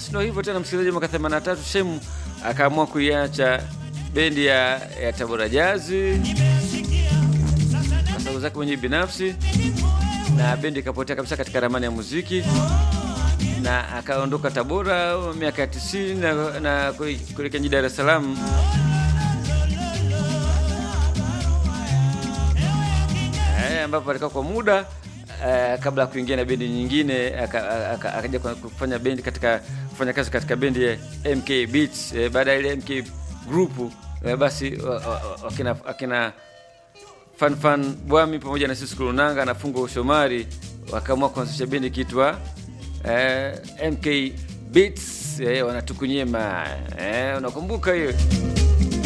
basi ndo hivyo tena, msikilizaji, mwaka 83 Shemu akaamua kuiacha bendi ya, ya Tabora Jazi kwa sababu zake mwenyewe binafsi, na bendi ikapotea kabisa katika ramani ya muziki, na akaondoka Tabora miaka ya 90 na, na kuelekea jijini Dar es Salaam. Eh, ambapo alikaa kwa muda Uh, kabla ya kuingia na bendi nyingine akaja kufanya bendi katika kufanya kazi katika bendi ya MK Beats. Uh, baada ya ile MK group uh, basi uh, akina, akina Fan Fan Bwami pamoja na sisi Kulunanga na Fungo Shomari wakaamua kuanzisha bendi kitwa uh, MK Beats. Uh, wanatukunyema uh, unakumbuka hiyo